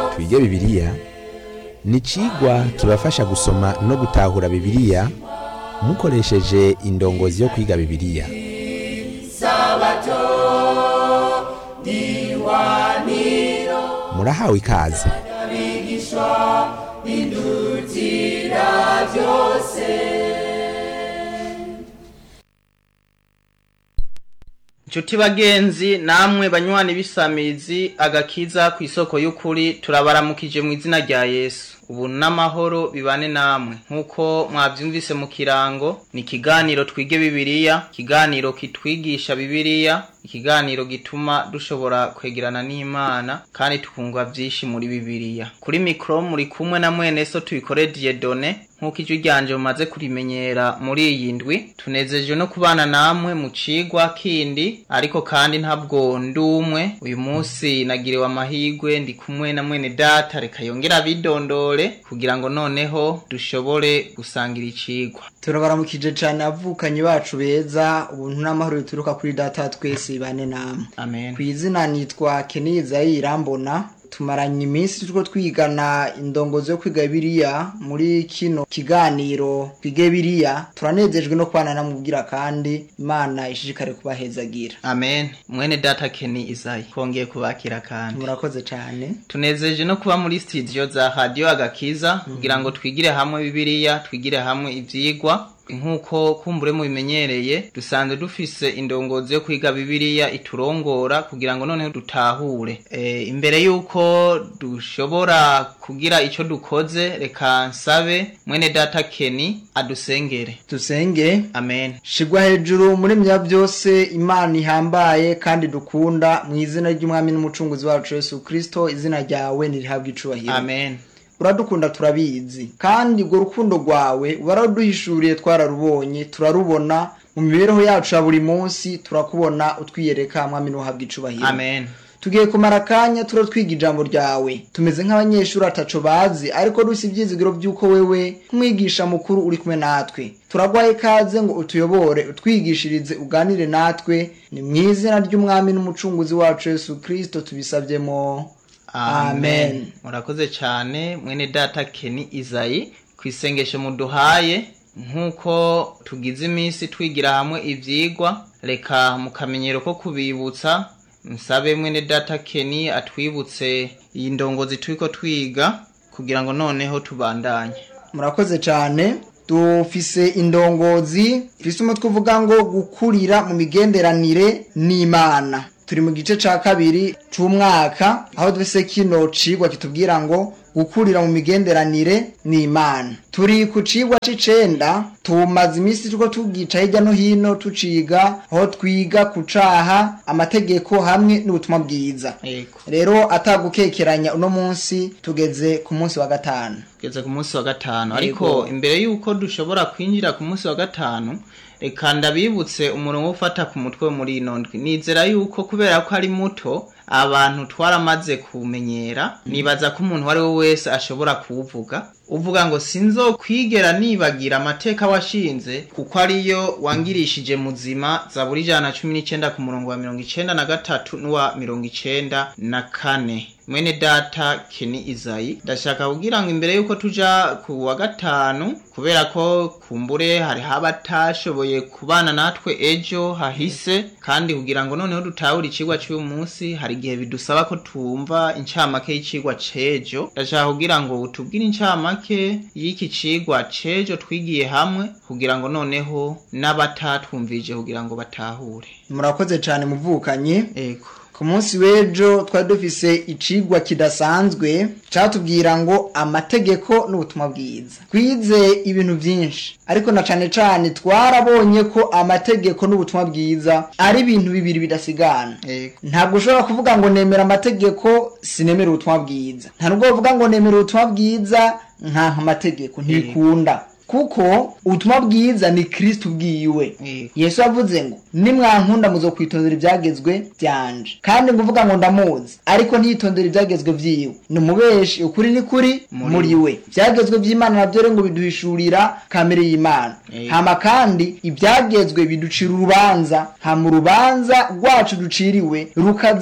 twige bibiliya ni icigwa kibafasha gusoma no gutahura bibiliya mukoresheje indongozi yo kwiga bibiliya murahawe ikaze Nshuti bagenzi namwe banywanyi b'isamizi agakiza ku isoko y'ukuri turabaramukije mu izina rya Yesu ubu n'amahoro bibane namwe nk'uko mwavyumvise mu kirango ni ikiganiro twige bibiliya ikiganiro kitwigisha bibiliya ikiganiro gituma dushobora kwegerana n'imana kandi tukunga vyinshi muri bibiliya kuri mikro muri kumwe na mwene so tubikore Dieudonne nk'uko ijwi ryanje mumaze kurimenyera muri iyi ndwi tunezejwe no kubana namwe mu cigwa kindi ariko kandi ntabwo ndumwe uyu munsi nagiriwe amahigwe ndi kumwe na mwene data reka yongera abidondore kugira ngo noneho dushobore gusangira icigwa turabaramukije cyane abavukanyi bacu beza ubuntu n'amahoro bituruka kuri data wa twese bane namwe amen ku izina nitwa keniza irambona tumaranye iminsi turiko twigana indongozi yo kwiga biriya muri kino kiganiro twige biriya turanezejwe no kubana namubwira kandi imana ishishikare kubahezagira amen mwene data keni izayi twongeye kubakira kandi murakoze cyane tunezeje no kuba muri studio za radio agakiza kugira ngo twigire hamwe bibiliya twigire hamwe ivyigwa nk'uko kumbure mubimenyereye dusanzwe dufise indongozi yo kwiga bibiliya iturongora kugira ngo noneho dutahure e, imbere y'uko dushobora kugira ico dukoze reka nsabe mwene data keni adusengere dusenge amen shigwa hejuru muri mya byose imana ihambaye kandi dukunda mu izina ry'umwami n'umucunguzi wacu yesu kristo izina ryawe nirihabwa icubahiro amen uradukunda turabizi kandi urwo rukundo rwawe waraduhishuriye twararubonye turarubona mu mibereho yacu ya buri munsi turakubona utwiyereka mwami n'uhabwa icubahiro amen tugiye kumara akanya turo twiga ijambo ryawe tumeze nk'abanyeshuri ataco bazi ariko dufise ivyizigiro vy'uko wewe nk'umwigisha mukuru uri kumwe natwe turagwaye ikaze ngo utuyobore utwigishirize uganire natwe ni mu izina ry'umwami n'umucunguzi wacu yesu kristo tubisavyemo Amen. murakoze cyane mwene data keni izayi ku isengesho muduhaye nk'uko tugize iminsi twigira hamwe ivyigwa reka mu kamenyero ko kubibutsa nsabe mwene data keni atwibutse iyi ndongozi turiko twiga kugira ngo noneho tubandanye murakoze cyane dufise indongozi ifise umutwe uvuga ngo gukurira mu migenderanire n'imana turi mu gice ca kabiri c'umwaka aho dufise kino cigwa kitubwira ngo gukurira mu migenderanire n'imana turi ku cigwa c'icenda tumaze iminsi turiko tugica hirya no hino tuciga aho twiga ku caha amategeko hamwe n'ubutumwa bwiza yego rero atagukekeranya uno munsi tugeze ku munsi wa gatanu tugeze ku munsi wa gatanu ariko imbere y'uko dushobora kwinjira ku munsi wa gatanu reka ndabibutse umurongo ufata ku mutwe muri ino ndwi nizera yuko kubera ko ari muto abantu twaramaze kumenyera nibaza ko umuntu uwo ari we wese ashobora kuwuvuga uvuga ngo sinzokwigera nibagira amateka washinze kuko ariyo wangirishije muzima zaburi ijana na cumi n'icenda ku murongo wa mirongo icenda na gatatu n'uwa mirongo icenda na kane mwene data keni izayi ndashaka kugira ngo imbere yuko tuja ku wa gatanu kubera ko kumbure hariho abatashoboye kubana natwe ejo hahise kandi kugira ngo noneho dutahure icigwa c'uyu munsi hari igihe bidusaba ko tumva incamake y'icigwa c'ejo ndashaka kugira ngo utubwire incamake y'iki cigwa c'ejo twigiye hamwe kugira ngo noneho n'abatatwumvije kugira ngo batahure murakoze cyane muvukanye ego ku munsi w'ejo twari dufise icigwa kidasanzwe catubwira ngo amategeko n'ubutumwa bwiza twize ibintu byinshi ariko na cane cane twarabonye ko amategeko n'ubutumwa bwiza ari ibintu bibiri bidasigana ego ntabwo ushobora kuvuga ngo nemera amategeko sinemera ubutumwa bwiza nta nubwo uvuga ngo nemera ubutumwa bwiza nkanka amategeko ntibikunda kuko ubutumwa bwiza ni kristo ubwiwe Yego. yesu yavuze ngo nimwankunda muzokwitondera ibyagezwe byanje kandi nguvuga ngo ndamuzi ariko ntiyitondere ibyagezwe vyiwe ni umubeshi ukuri ni kuri Muri muri we ibyagezwe by'imana nabyo rero ngo biduhishurira kamere y'imana Yego. hama kandi ibyagezwe biducira urubanza hama urubanza rwacu duciriwe rukaza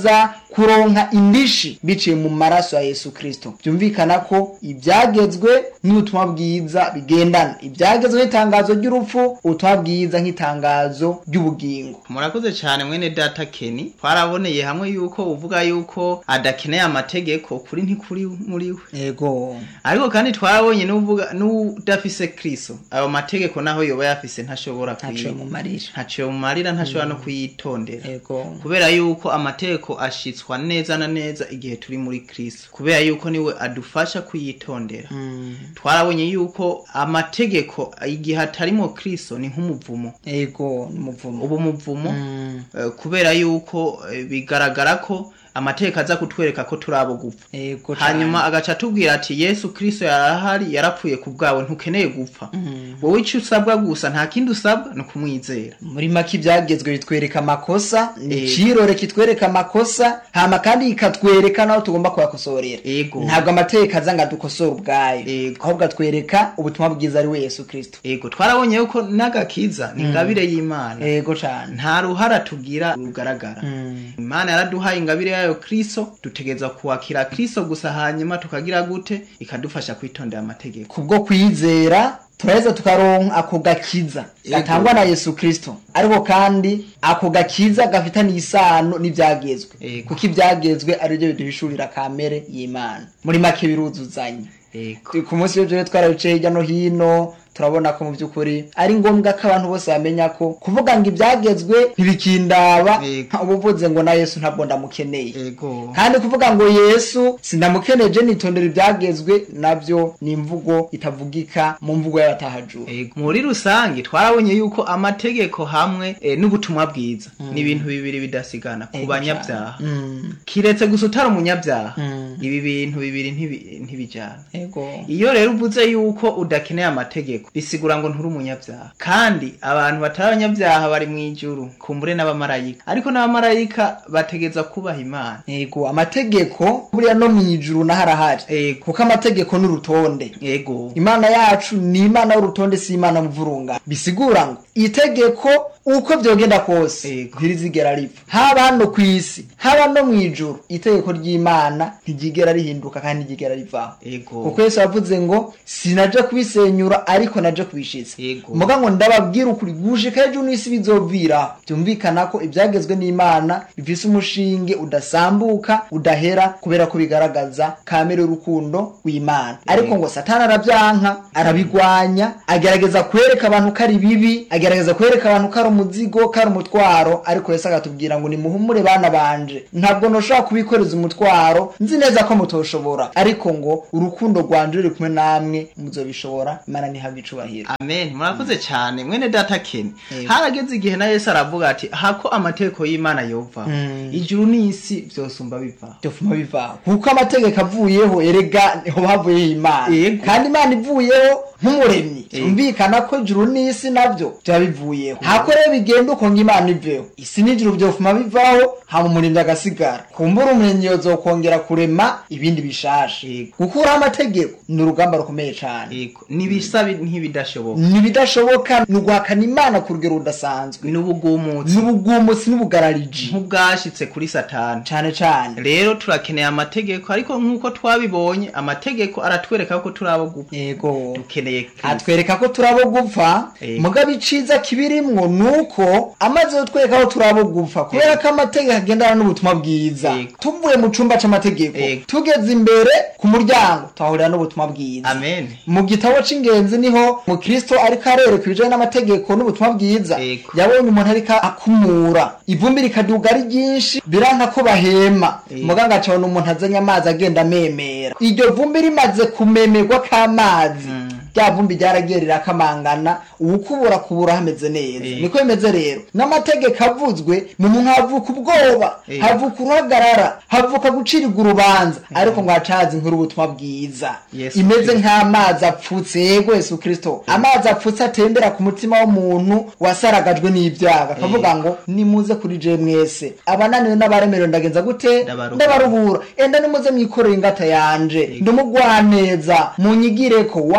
kuronka indishi biciye mu maraso ya yesu kirisito byumvikana ko ibyagezwe n'ubutumwa bwiza bigendana ibyagezwe nk'itangazo ry'urupfu ubutumwa bwiza nk'itangazo ry'ubugingo murakoze cyane mwene data keni twaraboneye hamwe yuko uvuga yuko adakeneye amategeko kuri ntikuri muri we yego ariko kandi twarabonye n'uvuga n'udafise kristo ayo mategeko naho yoba yafise ntashobora ntaciye kuyi- mu marira ntaciye mu marira ntashobora no kuyitondera yego kubera yuko amategeko ashitswa neza na neza igihe turi muri kristo kubera yuko niwe adufasha kuyitondera Mm, twarabonye yuko amategeko igihe atarimo kristo ni nk'umuvumo yego n'umuvumo ubu muvumo Mm, eh, kubera yuko eh, bigaragara ko amategeko aza kutwereka ko turi abo gupfa yego cane. hanyuma agaca atubwira ati yesu kristo yarahari yarapfuye ku bwawe ntukeneye gupfa wowe icyo usabwa gusa nta kindi usabwa ni ukumwizera muri make ibyagezwe bitwereka amakosa ni Yego. icirore kitwereka amakosa hama kandi kikatwereka naho tugomba kuyakosorera Yego. ntabwo amategeko aza ngo adukosore ubwayo Yego. ahubwo atwereka ubutumwa bwiza ari we yesu kirisito ego twarabonye yuko n'agakiza ni ingabire y'imana yego cane nta ruhara tugira rugaragara imana yaraduhaye ingabire yayo kristo dutegereza kuwakira kristo gusa hanyuma tukagira gute ikadufasha kwitondera amategeko kubwo kwizera turaheza tukaronka ako gakiza Yego. gatangwa na yesu kirisito ariko kandi ako gakiza gafitaniye isano n'ibyagezwe Yego. kuko ibyagezwe ari byo biduhishurira kamere y'imana muri make biruzuzanya ego ku munsi w'ejo rero twarabicaye hirya no hino turabona ko mu by'ukuri ari ngombwa ko abantu bose bamenya ko kuvuga ngo ibyagezwe ntibikindaba Yego. uba uvuze ngo na yesu ntabwo ndamukeneye ego kandi kuvuga ngo yesu sindamukeneje nitondera ibyagezwe nabyo ni imvugo itavugika mu mvugo y'abatahajura Ego. muri rusange twarabonye yuko amategeko hamwe eh, n'ubutumwa bwiza ni ibintu bibiri bidasigana ku Ego banyabyaha Mm, kiretse gusa utari umunyabyaha Mm. ibi bintu bibiri ntibi- ntibijyana ego iyo rero uvuze yuko udakeneye amategeko bisigura ngo nturi umunyabyaha kandi abantu batari abanyabyaha bari mu ijuru kumbure n'abamarayika ariko n'abamarayika bategeza kubaha imana ego amategeko buriya no mu ijuru naho arahari ego kuko amategeko ni urutonde ego imana yacu ni imana y'urutonde si imana mvurunga bisigura ngo itegeko uko byogenda kose Yego. ntirizigera ripfa haba hano ku isi haba no mu ijuru itegeko ry'imana ntiryigera rihinduka kandi ntiryigera rivaho ego kuko yesu yavuze ngo sinaje kubisenyura ariko naje kubishitsa Yego. muga ngo ndababwira ukuri gushika hejuru n'isi bizovira byumvikana ko ibyagezwe n'imana bifise umushinge udasambuka udahera kubera ko bigaragaza kamere y'urukundo w'imana ariko ngo satani arabyanka arabigwanya agerageza kwereka abantu ko ari bibi agerageza kwereka abantu ko ari umuzigo ko ari umutwaro ariko yesu agatubwira ngo nimuhumure bana banje ntabwo ntushobora kubikoreza umutwaro nzi neza ko mutoshobora ariko ngo urukundo rwanje ruri kumwe namwe muzobishobora imana ntihabwe icubahiro amen murakoze cyane mwene data keni Yego. harageze igihe na yesu aravuga ati hako amategeko y'imana yova Mm. ijuru n'isi byosumba biva byofuma bivaho kuko amategeko avuyeho erega niho havuyeho imana Yego. kandi imana ivuyeho nk'umuremyi Yego. byumvikana ko ijuru n'isi nabyo byaba bivuyeho hako rero bigenda uko ngo imana iveho isi n'ijuru byofuma bivaho hama umuremyi agasigara kumbura umuremyi yozokongera kurema ibindi bishasha Yego. gukuraho amategeko ni urugamba rukomeye cyane Yego. nibisa bi- nk'ibidashoboka ntibidashoboka ni uguhakana imana ku rugero rudasanzwe n'ubugumutsi n'ubugumutsi n'ubugarariji nk'ubwashitse kuri satani cyane cyane rero turakeneye amategeko ariko nk'uko twabibonye amategeko aratwereka ko turi abo gupfa yego dukeneye Kristo. atwereka ko turi abo gupfa Yego. mugabo iciza kibirimwo ni uko amaze kutwereka ko turi abo gupfa kubera ko amategeko agendana n'ubutumwa bwiza Yego. tuvuye mu cumba c'amategeko Yego. tugeze imbere ku muryango tuhahurira n'ubutumwa bwiza amen mu gitabo c'ingenzi niho mukristo ariko arereka ibijanye n'amategeko n'ubutumwa bwiza Yego. yabonye umuntu ariko akumura ivumbi rikaduga ari ryinshi biranka ko bahema Yego. muganga acabona umuntu azanye amazi agenda amemera iryo vumbi rimaze kumemerwa k'amazi Mm. rya vumbi ryaragiye rirakamangana uwukubura kubura hameze neza Yego. niko bimeze rero n'amategeko avuzwe mu muntu havuka ubwoba Yego. havuka uruhagarara havuka gucirirwa urubanza ariko ngo hacaza inkuru ubutumwa bwiza Yesu imeze Kristo. nk'amazi apfutse yego yesu kirisito amazi apfutse atembera ku mutima w'umuntu wasaragajwe n'ibyaha akavuga ngo nimuze kuri je mwese abananiwe n'abaremerewe ndagenza gute Ndabaruhura. ndabaruhura enda nimuze mwikorere ingata yanje ndumugwaneza munyigire ko wa muntu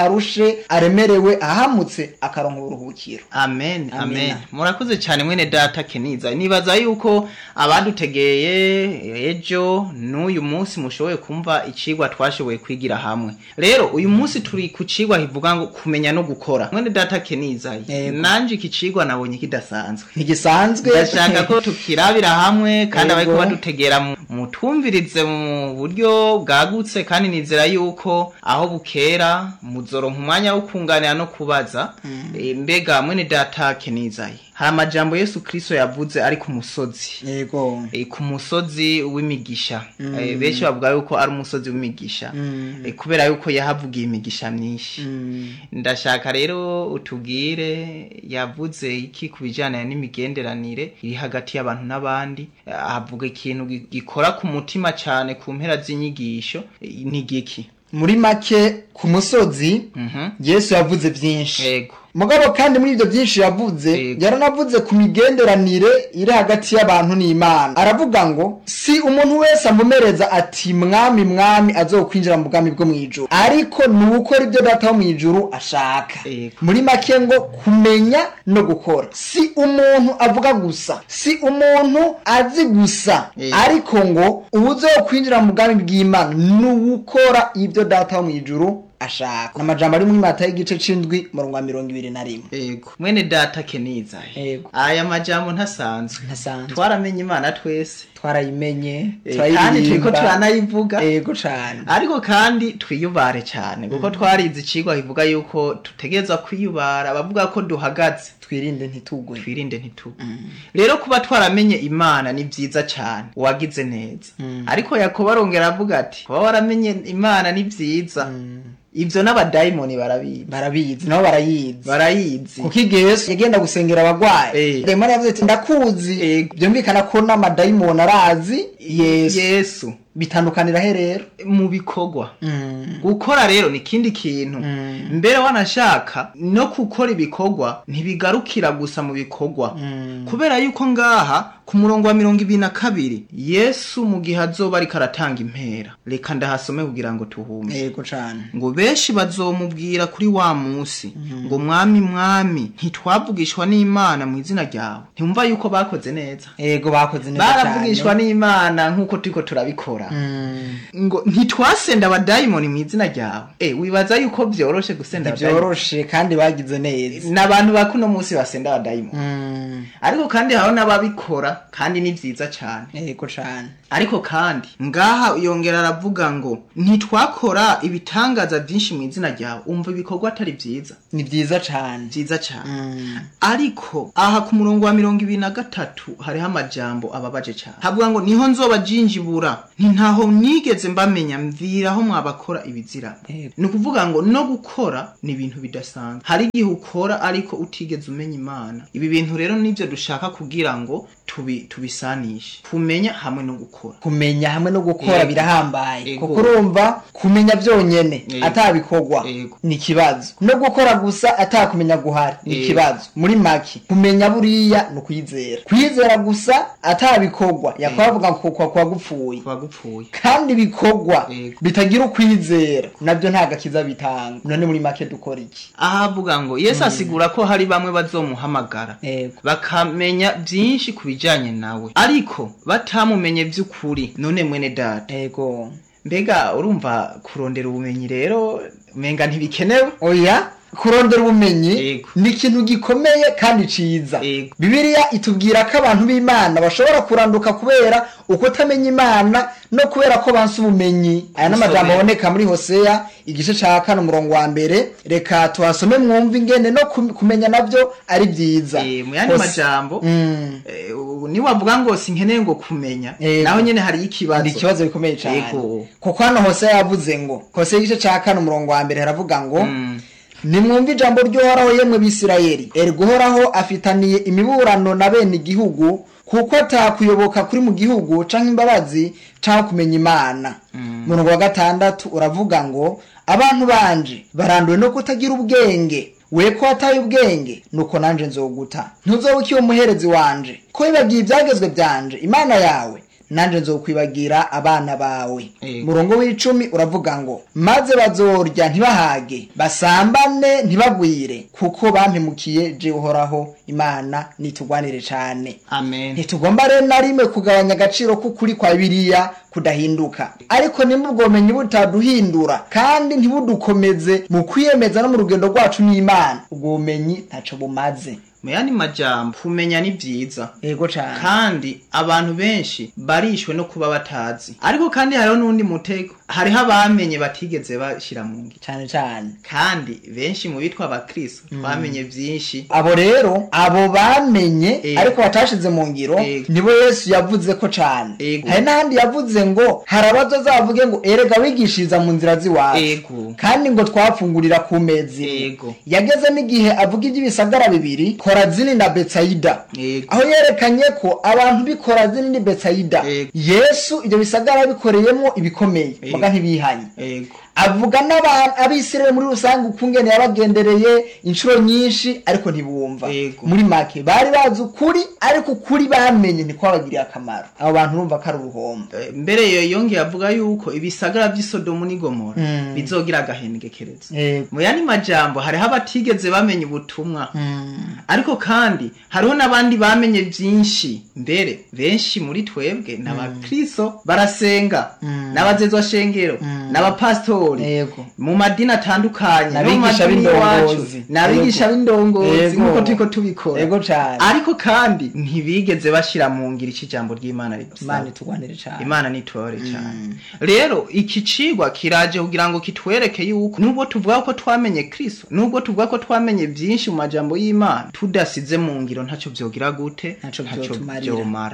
umuntu arushe aremerewe ahamutse akaronka uburuhukiro amen amen Amina. murakoze cyane mwene data keniza nibaza yuko abadutegeye ejo n'uyu munsi mushoboye kumva icigwa twashoboye kwigira hamwe rero uyu munsi turi ku cigwa kivuga ngo kumenya no gukora mwene data keniza Yego. nanje iki cigwa nabonye kidasanzwe ntigisanzwe ndashaka ko tukirabira hamwe kandi Yego. abariko badutegera mu- mutumvirize mu buryo bwagutse kandi nizera yuko aho bukera muzoronka umwanya wo kunganira no kubaza Eh, mbega mwene data kenizaye hari amajambo yesu kristo yavuze ari ku musozi yego Eh, ku musozi w'imigisha Eh, benshi bavuga yuko ari umusozi w'imigisha Mm. Eh, kubera yuko yahavugiye imigisha myinshi Mm. ndashaka rero utubwire yavuze iki ku bijyanye n'imigenderanire iri hagati y'abantu n'abandi avuga ikintu gi- gikora ku mutima cyane ku mpera z'inyigisho eh, ni giki muri make ku musozi Mhm. yesu yavuze byinshi yego mugabo kandi muri ibyo byinshi yavuze Yego. yaranavuze ku migenderanire iri hagati y'abantu n'imana aravuga ngo si umuntu wese amumereza ati mwami mwami azokwinjira mu bwami bwo mu ijuru ariko ni ukora ibyo data wo mu ijuru ashaka Yego. muri make ngo kumenya no gukora si umuntu avuga gusa si umuntu azi gusa Yego. ariko ngo uwuzokwinjira mu bwami bw'imana ni uwukora ibyo data wo mu ijuru ashaka ni amajambo ari muri mata y'igice c'indwi murongo wa mirongo ibiri na rimwe yego mwene data keniza Yego. aya majambo ntasanzwe ntasanzwe twaramenye imana twese twarayimenye Eh, kandi turiko turanayivuga yego cane ariko kandi twiyubare cyane kuko twarize icigwa kivuga yuko tutegerezwa kwiyubara bavuga ko duhagaze twirinde ntitugwe twirinde ntitugwe rero kuba twaramenye imana ni byiza cyane wagize neza ariko yakobo arongera avuga ati kuba waramenye imana ni byiza ibyo n'abadayimoni barabizi barabizi nabo barayizi barayizi kuko igihe yesu yagenda gusengera abagwayi Eh. dayimoni yavuze ati ndakuzi Eh. byumvikana ko n'amadayimoni arazi yesu yesu bitandukanira he rero mu bikorwa gukora rero ni ikindi kintu mbere wanashaka no gukora ibikorwa ntibigarukira gusa mu bikorwa kubera yuko ngaha ku murongo wa mirongo ibiri na kabiri yesu mu gihe azoba ariko aratanga impera reka ndahasome kugira ngo tuhume yego cane ngo benshi bazomubwira kuri wa munsi ngo mwami mwami ntitwavugishwa n'imana mu izina ryawe ntiwumva yuko bakoze neza yego bakoze neza baravugishwa n'imana nk'uko turiko turabikora Mm. ngo ntitwasenda abadayimoni mu izina ryawe e wibaza yuko byoroshe gusenda abadayimoni ntibyoroshe kandi bagize neza n'abantu ba kuno munsi basenda abadayimoni Mm. ariko kandi hariho n'ababikora kandi ni byiza cyane yego cane ariko kandi ngaha yongera aravuga ngo ntitwakora ibitangaza byinshi mu izina ryawe umva ibikorwa atari byiza ni byiza cane byiza cyane Mm. ariko aha ku murongo wa mirongo ibiri na gatatu hariho amajambo ababaje cyane havuga ngo niho nzoba jinjibura nti ntaho nigeze mbamenya mviraho mwabakora ibizira Yego. ni ukuvuga ngo no gukora ni ibintu bidasanzwe hari igihe ukora ariko utigeze umenya imana ibi bintu rero nibyo dushaka kugira ngo tubi, tubisanishe kumenya hamwe no gukora kumenya hamwe no gukora Yego. birahambaye Yego. kuko urumva kumenya byonyene Yego. atabikorwa Yego. ni ikibazo no gukora gusa atakumenya guhari ni Yego. ikibazo muri make kumenya buriya ni ukwizera kwizera gusa atabikorwa yakwavuga ngo kwa kwa gupfuye kuba gupfuye kandi ibikorwa Yego. bitagira ukwizera nabyo nta gakiza bitanga none muri make dukora iki aha avuga ngo yesu asigura ko hari bamwe bazomuhamagara yego bakamenya byinshi ku bijyanye nawe ariko batamumenye by'ukuri none mwene data yego mbega urumva kurondera ubumenyi rero umenga ntibikenewe oya kurondera ubumenyi Yego. ni ikintu gikomeye kandi ciza Yego. bibiliya itubwira ko abantu b'imana bashobora kuranduka kubera uko utamenya imana no kubera ko banse ubumenyi aya ni amajambo Gusomera. aboneka muri hoseya igice ca kane umurongo wa mbere reka tuhasome mwumve ingene no kum- kumenya navyo ari vyiza Eh, mu yandi Hose- majambo Mm. eh, ubu niwavuga ngo sinkeneye ngo kumenya Yego. naho nyene hariyo ikibazo ni ikibazo gikomeye cyane Yego. kuko hano hose yavuze ngo hose igice cya kane umurongo wa mbere haravuga ngo Mm. nimwumve ijambo ry'uhoraho yemwe bisirayeli erega uhoraho afitaniye imiburano na bene igihugu kuko atakuyoboka kuri mu gihugu canke imbabazi canke kumenya imana murongo wa gatandatu uravuga ngo abantu banje baranduwe no kutagira ubwenge we ko wataye ubwenge nuko nanje nzoguta ntuzoba ukiwe umuherezi wanje ko wibagiye ibyagezwe byanje imana yawe nanje nzokwibagira abana bawe Yego. murongo w'icumi uravuga ngo maze bazorya ntibahage basambane ntibagwire kuko bampemukiye je uhoraho imana nitugwanire cane amen ntitugomba rero na rimwe kugabanya agaciro k'ukuri kwa biriya kudahinduka ariko nimba ubwo bumenyi butaduhindura kandi ntibudukomeze mu kwiyemeza no mu rugendo rwacu n'imana ubwo bumenyi ntaco bumaze mu yandi majambo kumenya ni vyiza yego cane kandi abantu benshi barishwe no kuba batazi ariko kandi hariho n'undi mutego hariho abamenye batigeze bashira mu ngiro cane cane kandi benshi mu bitwa abakristo twamenye vyinshi abo rero abo bamenye Ego. ariko batashize mu ngiro Ego. nibo yesu yavuze ko cane Ego. hari n'ahandi yavuze ngo hari abazozavuge ngo erega wigishiriza mu nzira z'iwacu Ego. kandi ngo twafungurira ku mezi imwe." Ego. yageze n'igihe avuga iby'ibisagara bibiri korazini na betsayida Ego. aho yerekanye ko abantu b'i korazini ni betsayida Ego. yesu ibyo bisagara bikoreyemo ibikomeye Ego. muga ntibihanye ego avuga n'abantu abisirayeli muri rusange ukungene yabagendereye inshuro nyinshi ariko ntibumva Yego. muri make bari bazi ukuri ariko ukuri bamenye ntikwabagiriye akamaro abo bantu urumva ko ari uruhombo Eh, mbere yo yongeye avuga yuko ibisagara vy'isodomu n'i gomora Mm. bizogira agahengekerezo Yego. mu yandi majambo hariho abatigeze bamenya ubutumwa ariko kandi hariho n'abandi bamenye vyinshi mbere benshi muri twebwe n'abakristo barasenga n'abazezwa shengero n'abapasitori Yego. mu madini atandukanye no mu N'abigisha madini b'indongozi. iwacu n'abigisha Yego. b'indongozi Yego. nk'uko turiko tubikora Yego cane. ariko kandi ntibigeze bashira mu ngiro ico ijambo ry'imana ridusaba imana itugwanire cane imana nitore cyane rero iki cigwa kiraje kugira ngo kitwereke yuko nubwo tuvuga ko twamenye kristo nubwo tuvuga ko twamenye byinshi mu majambo y'imana tudasize mu ngiro ntacyo vyogira gute Ntaco vyotumarira. vyomara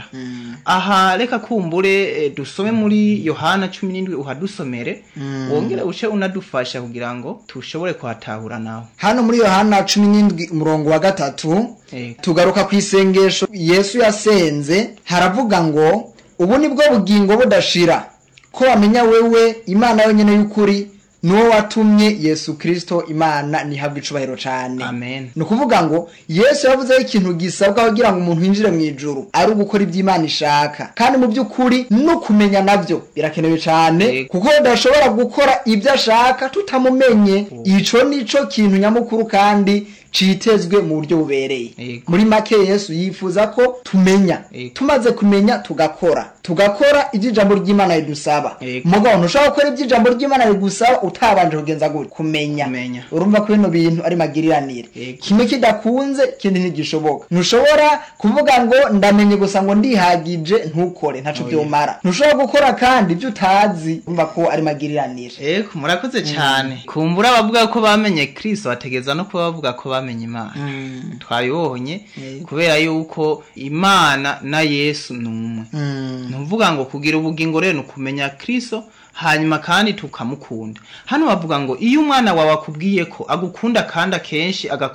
aha reka kumbure eh, dusome muri yohana cumi n'indwi uhadusomere wongere uce unadufasha kugira ngo tushobore kuhatahura nawe hano muri yohana cumi n'indwi umurongo wa gatatu Yego. tugaruka ku isengesho yesu yasenze haravuga ngo ubu ni bwo bugingo budashira ko bamenya wewe imana yonyine y'ukuri n'uwo watumye yesu kirisito imana ntihabwe icubahiro cane Amen. ni ukuvuga ngo yesu yavuzeho ikintu gisabwa kugira ngo umuntu yinjire mu ijuru ari ugukora ibyo imana ishaka kandi mu by'ukuri no kumenya nabyo birakenewe cyane Yego. kuko tudashobora gukora ibyo ashaka tutamumenye ico nico kintu nyamukuru kandi citezwe mu buryo bubereye Yego. muri make yesu yifuza ko tumenya Yego. tumaze kumenya tugakora tugakora ibyo ijambo ry'imana ridusaba Yego. mugabo ntushobora gukora ibyo ijambo ry'imana rigusaba utabanje kugenza gutya kumenya Kumenya. urumva ko bino bintu ari magiriranire Yego. kimwe kidakunze ikindi ntigishoboka ntushobora kuvuga ngo ndamenye gusa ngo ndihagije ntukore ntaco Oya. byomara ntushobora gukora kandi ibyo utazi urumva ko ari magiriranire Eko murakoze cyane kumbura abavuga ko bamenye kristo bategeza no kuba bavuga ko bamenye imana twabibonye Yego. kubera yuko imana na yesu ni umwe Mm. ntuvuga ngo kugira ubugingo rero ni ukumenya kristo hanyuma kandi tukamukunda hano bavuga ngo iyo umwana wawe akubwiye ko agukunda kandi akenshi agakora